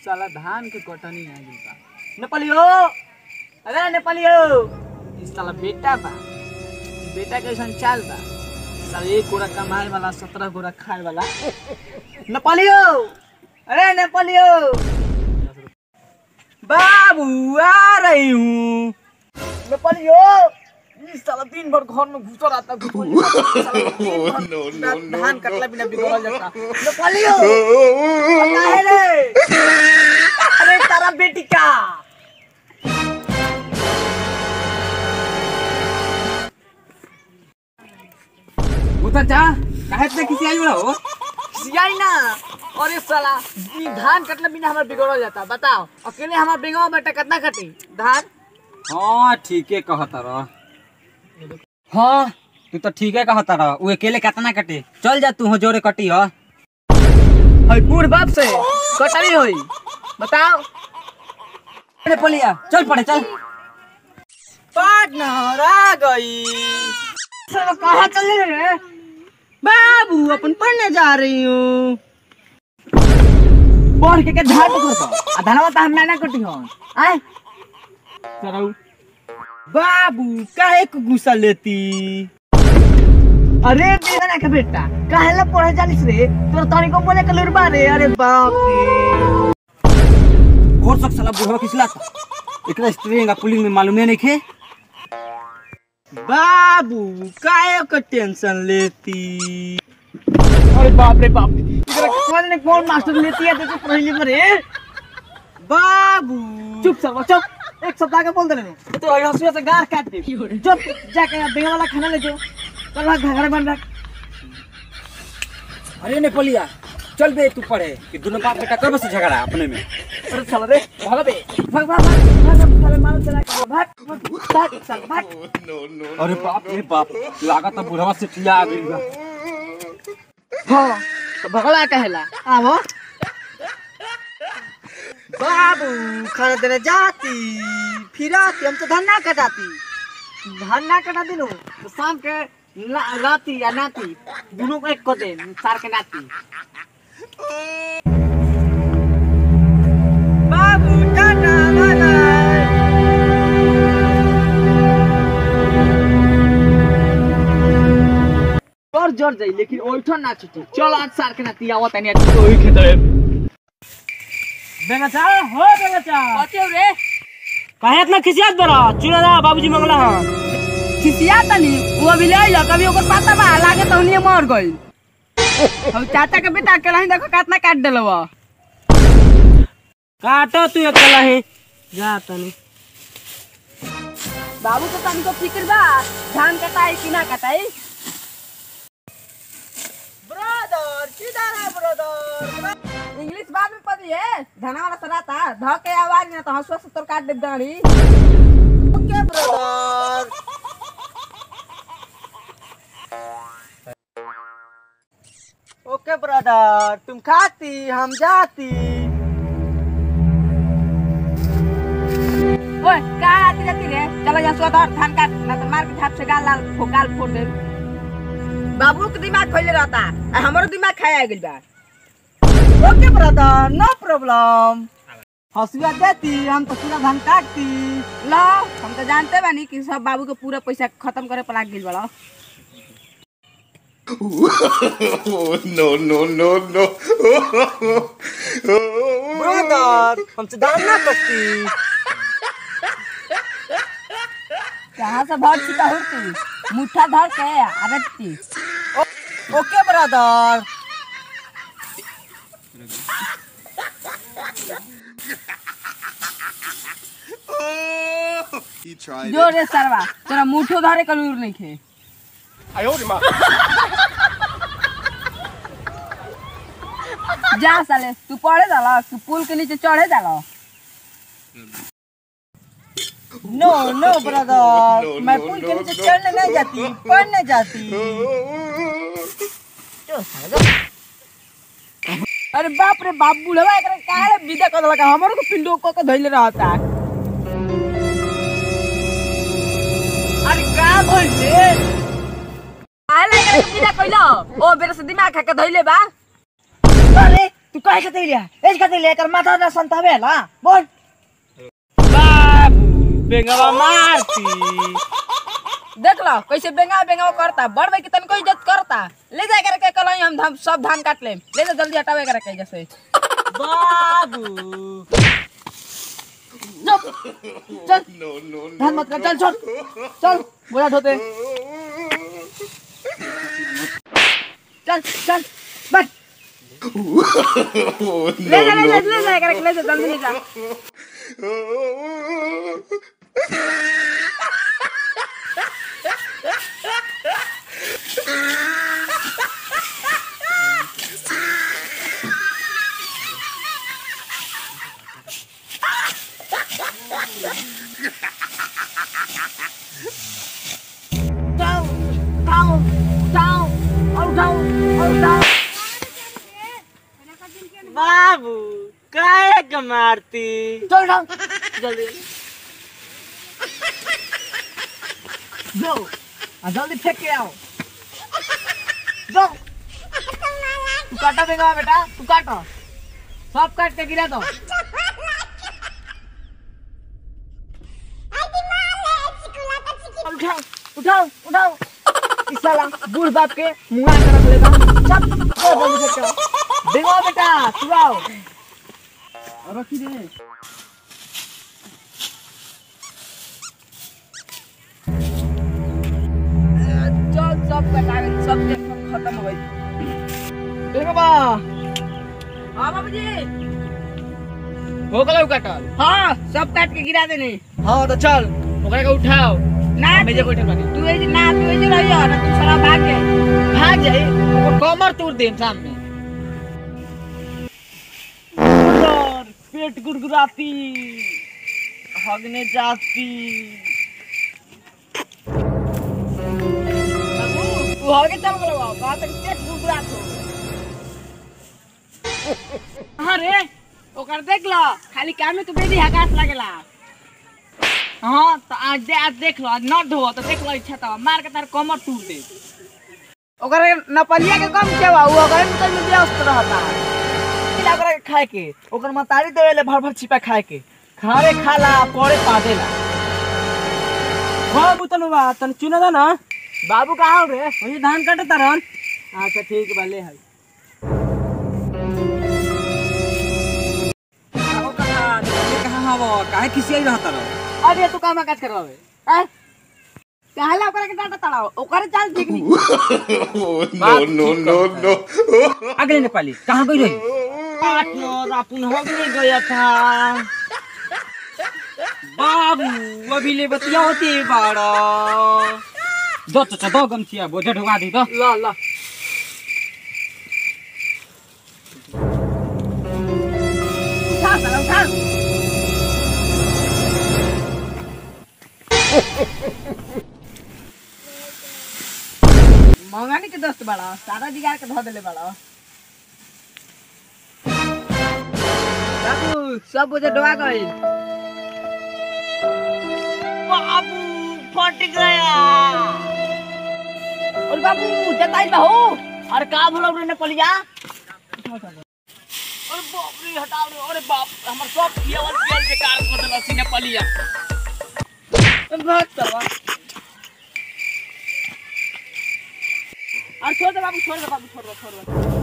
साला धान के कटनी आ गई बा नेपालियो अरे नेपालियो ई साला बेटा बा ई बेटा के ऐसा चाल बा साला एक गोरा कमाए वाला सत्रह गोरा खाए वाला नेपालियो अरे नेपालियो बाबू आ रही हूँ नेपालियो ई साला दिन भर घर में घुसो रहता घुसो रहता धान कटला बिना बिगड़ल जाता नेपालियो काहे रे अरे तारा बेटी का उतर जा काहे इतना किसी आई बड़ा हो सियाई ना अरे साला ई धान कटला बिना हमार बिगड़ल जाता बताओ अकेले हमार बेंगवा बेटा कितना कटी धान हाँ ठीके कहता रह हाँ तू तो ठीके कहता रह उ अकेले कितना कटे चल जा तू हो जोरे कटी हो हई बूढ़ बाप से कटनी होई बताओ अरे पलिया चल पड़े चल पार्टनर आ गई साला कहाँ चले रे बाबू अपन पढ़ने जा रही हूँ पढ़ के के धान कर आ धनवा तो हम ना कटी हन आए चलो बाबू काहे को गुस्सा लेती अरे बेगना के बेटा काहे ला पढ़े जानिस रे तोर तनी को बोले के लुरबा रे अरे बाप रे और सब साला बुढ़वा किसला था एकरा स्ट्रिंग आ पुलिंग में मालूमे नहीं खे बाबू काहे को टेंशन लेती अरे बाप रे बाप इधर कौन ने कौन मास्टर लेती है देखो पहले में रे बाबू चुप सर चुप एक सप्ताह का बोल दे रहे तो हंसुआ से गार काट दे जब जाके बेंगा वाला खाना ले जाओ चल भाग घर बन रख अरे ने पलिया चल बे तू पढ़े कि दोनों बाप बेटा कर बस झगड़ा अपने में अरे चल रे भाग बे भाग भाग भाग भाग साले मारो चला के भाग भाग भाग चल भाग अरे बाप रे बाप लागत है बुढ़वा से ठिया आ गई बा हाँ तो भगला कहेला आवो बाबू खाना देने जाती फिर आती हम तो धान ना कटाती धान ना कटाती नु तो शाम के ला- राती या नाती दोनों को एक को दे सार के नाती बाबू टाटा बाय बाय और जोर जाई लेकिन ओइठन ना छुटी चल आज सार के नाती आवत नहीं आज ओही खेतरे बेंगचा हो बेंगचा बच्चे रे काहे इतना खिसियात बरा चुना दा बाबूजी मंगला हां खिसिया तनी वो अभी ले आइल कभी ओकर पता बा लागे तो उन्हीं मर गइल हम चाचा के बेटा के रही देखो कितना काट देलवा काटो तू अकेला है जा तनी बाबू तो तनी को फिक्र बा धान कटाई कि ना कटाई ब्रदर किधर है ब्रदर इंग्लिश बाद में पढ़ी है धना वाला सराता ध के आवाज ना तो हंसुआ से तोर काट दे दाढ़ी ओके ब्रदर ओके ब्रदर तुम खाती हम जाती ओए का आती जाती रे चलो यहाँ सुआ धर धान काट ना तो मार के झाप से गाल लाल फो गाल फोड़ दे बाबू के दिमाग खोले रहता आ हमरो दिमाग खाया गेल बा ओके ब्रदर नो प्रॉब्लम हंसुआ देती हम तो पूरा धान काटती लो हम तो जानते बानी कि सब बाबू के पूरा पैसा खत्म करे पर लाग गेल बड़ा Oh no no no no! Brother हमसे धान ना कटती कहाँ से भर छिपा होती मुठ्ठा धर के आरती ओके ब्रदर He tried जो रे सरवा तेरा मुठो धरे का लूर नहीं खे जा साले तू पढ़े जाला तू पुल के नीचे चढ़े जाला नो नो ब्रदर No, मैं no, पुल के no, नीचे no. चढ़ने नहीं जाती पढ़ने जाती अरे बाप रे बाप बुढ़वा एकरा काहे विदा कर लगा हमरो को पिंडो को के धइले रहता अरे का भइले आले एकरा के विदा कइलो ओ बेरे से दिमाग खा के धइले बा अरे तू काहे खातिर लिया एज खातिर लिया कर माथा ना संतावे ला बोल बाबू बेंगवा मारती देख लो कैसे बेंगा बेंगा करता बड़ भाई के तनको इज्जत करता ले जाए करके कल हम धान सब धान काट ले ले जा जल्दी हटावे करके जैसे बाबू चल No, no, धान मत कर चल चल चल बोला धोते चल चल बस Oh, ले जा ले no, जा no. ले जा करके ले जा जल्दी ले जा उठाओ उठाओ उठाओ और उठाओ और उठाओ बाबू काहे के मारती चल उठाओ जल्दी जो आ जल्दी फेंक के आओ जो तू काटा देगा बेटा तू काटो सब काट के गिरा दो उठाओ उठाओ उठाओ इस साला बूढ़ बाप के मुंह कर रख लेगा चल ओ जल्दी फेंक के आओ देखो बेटा तू आओ रखी दे चल सब कटा गई सब देख खत्म हो गई देखो बा हां बाबूजी हो गलो काटल हां सब काट के गिरा देने हाँ तो चल ओकरा के उठाओ ना हमें जे बैठल बानी तू ए ना तू ए रहियो ना तू सारा भाग के भाग जाई ओकर कमर तोड़ देम सामने और पेट गुड़गुड़ाती हगने जाती तू हो के चल बोलो बात तक पेट गुड़गुड़ात हो अरे ओकर देख लो खाली काम में तू बेदी हगास लागेला हाँ तो आज दे आज देख लो आज न धो तो देख लो इच्छा तो मार के तार कमर तोड़ दे ओकर नपलिया के कम के बा उ ओकर में तो व्यस्त रहता खिला ओकरा के खाए के ओकर मतारी देवेले भर भर छिपा खाए के खावे खाला पड़े पादेला हाँ बुतन बा तन चुना दा ना बाबू कहाँ हो रे वही धान काटे तारन अच्छा ठीक बा ले है कहाँ हवा काहे खिसियाई रहता रह अरे तू काम काज करवावे हैं कहला ओकरा के डाटा तड़ाओ ओकर चाल ठीक नहीं Oh, no, no, no, no. अगले नेपाली कहाँ गई रही पार्टनर अपन हो नहीं गया था बाबू अभी ले बतिया होती बाड़ा दो तो दो गमछिया बोझे ढुका दी दो ला ला उठा साला उठा मंगानी के दोस्त बड़ा सारा जिगार के धो देले बड़ा बाबू सब बुझे डुआ गई बाबू फट गया और बाबू जताई बहू अरे का भूल रे नेपालिया अरे बाप रे हटाओ रे अरे बाप हमर सब पियावल पियल बेकार कर देला सी नेपालिया भाग करवा और छोड़ दे बाबू छोड़ दे बाबू छोड़ दे छोड़ दे